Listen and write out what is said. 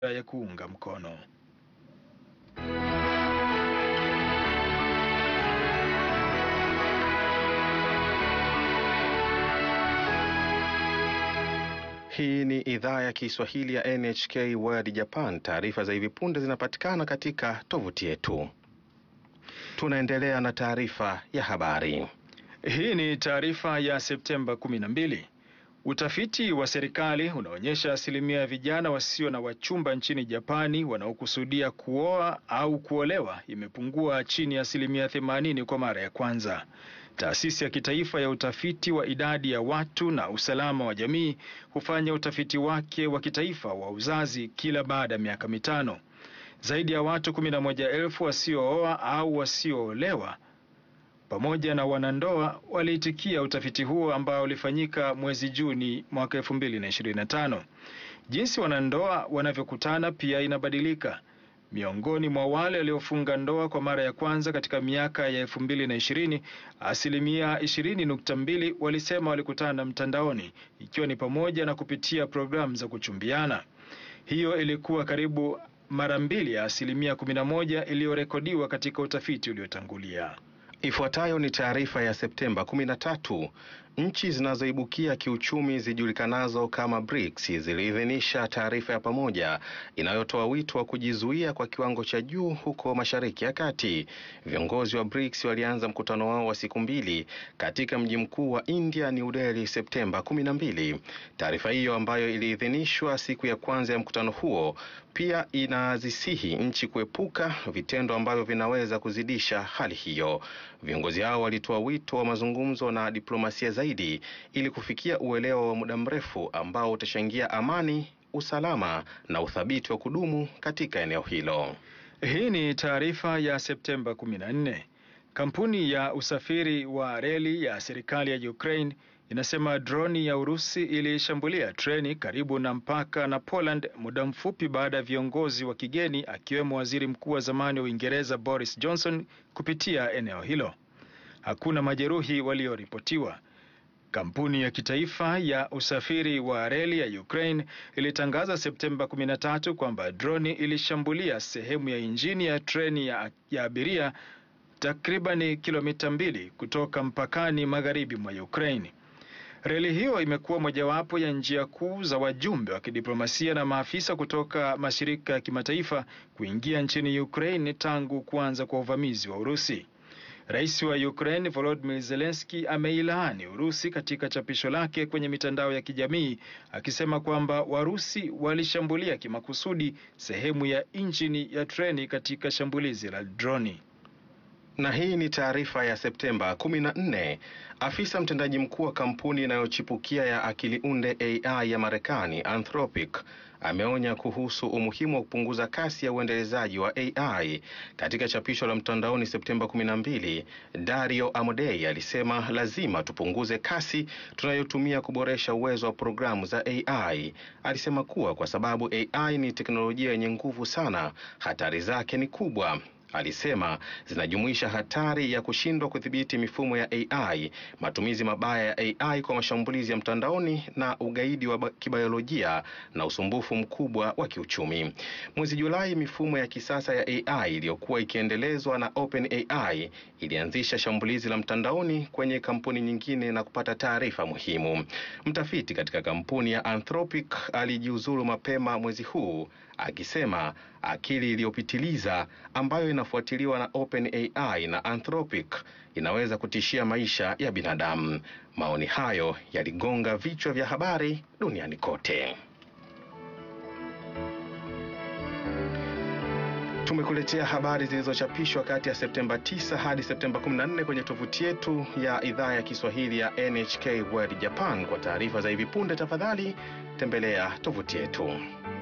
ya kuunga mkono. Hii ni idhaa ya Kiswahili ya NHK World Japan. Taarifa za hivi punde zinapatikana katika tovuti yetu. Tunaendelea na taarifa ya habari. Hii ni taarifa ya Septemba 12. Utafiti wa serikali unaonyesha asilimia ya vijana wasio na wachumba nchini Japani wanaokusudia kuoa au kuolewa imepungua chini ya asilimia 80 kwa mara ya kwanza. Taasisi ya kitaifa ya utafiti wa idadi ya watu na usalama wa jamii hufanya utafiti wake wa kitaifa wa uzazi kila baada ya miaka mitano. Zaidi ya watu 11,000 wasiooa au wasioolewa pamoja na wanandoa waliitikia utafiti huo ambao ulifanyika mwezi Juni mwaka 2025. Jinsi wanandoa wanavyokutana pia inabadilika. Miongoni mwa wale waliofunga ndoa kwa mara ya kwanza katika miaka ya 2020, asilimia 20.2 walisema walikutana mtandaoni, ikiwa ni pamoja na kupitia programu za kuchumbiana. Hiyo ilikuwa karibu mara mbili ya asilimia 11 iliyorekodiwa katika utafiti uliotangulia. Ifuatayo ni taarifa ya Septemba 13. Nchi zinazoibukia kiuchumi zijulikanazo kama BRICS ziliidhinisha taarifa ya pamoja inayotoa wito wa kujizuia kwa kiwango cha juu huko Mashariki ya Kati. Viongozi wa BRICS walianza mkutano wao wa siku mbili katika mji mkuu wa India, New Delhi, Septemba 12. Taarifa hiyo ambayo iliidhinishwa siku ya kwanza ya mkutano huo pia inazisihi nchi kuepuka vitendo ambavyo vinaweza kuzidisha hali hiyo. Viongozi hao walitoa wito wa mazungumzo na diplomasia zaidi ili kufikia uelewa wa muda mrefu ambao utachangia amani, usalama na uthabiti wa kudumu katika eneo hilo. Hii ni taarifa ya Septemba 14. Kampuni ya usafiri wa reli ya serikali ya Ukraine inasema droni ya Urusi ilishambulia treni karibu na mpaka na Poland muda mfupi baada ya viongozi wa kigeni akiwemo waziri mkuu wa zamani wa Uingereza Boris Johnson kupitia eneo hilo. Hakuna majeruhi walioripotiwa. Kampuni ya kitaifa ya usafiri wa reli ya Ukraine ilitangaza Septemba 13 kwamba droni ilishambulia sehemu ya injini ya treni ya, ya abiria takribani kilomita mbili kutoka mpakani magharibi mwa Ukraine. Reli hiyo imekuwa mojawapo ya njia kuu za wajumbe wa kidiplomasia na maafisa kutoka mashirika ya kimataifa kuingia nchini Ukraine tangu kuanza kwa uvamizi wa Urusi. Rais wa Ukraine Volodymyr Zelensky ameilaani Urusi katika chapisho lake kwenye mitandao ya kijamii akisema kwamba Warusi walishambulia kimakusudi sehemu ya injini ya treni katika shambulizi la droni. Na hii ni taarifa ya Septemba 14. Afisa mtendaji mkuu wa kampuni inayochipukia ya akili unde AI ya Marekani Anthropic ameonya kuhusu umuhimu wa kupunguza kasi ya uendelezaji wa AI. Katika chapisho la mtandaoni Septemba 12, Dario Amodei alisema lazima tupunguze kasi tunayotumia kuboresha uwezo wa programu za AI. Alisema kuwa kwa sababu AI ni teknolojia yenye nguvu sana, hatari zake ni kubwa. Alisema zinajumuisha hatari ya kushindwa kudhibiti mifumo ya AI, matumizi mabaya ya AI kwa mashambulizi ya mtandaoni na ugaidi wa kibiolojia na usumbufu mkubwa wa kiuchumi. Mwezi Julai, mifumo ya kisasa ya AI iliyokuwa ikiendelezwa na OpenAI ilianzisha shambulizi la mtandaoni kwenye kampuni nyingine na kupata taarifa muhimu. Mtafiti katika kampuni ya Anthropic alijiuzulu mapema mwezi huu akisema akili iliyopitiliza ambayo inafuatiliwa na OpenAI na Anthropic inaweza kutishia maisha ya binadamu. Maoni hayo yaligonga vichwa vya habari duniani kote. Tumekuletea habari zilizochapishwa kati ya Septemba 9 hadi Septemba 14 kwenye tovuti yetu ya idhaa ya Kiswahili ya NHK World Japan. Kwa taarifa za hivi punde, tafadhali tembelea tovuti yetu.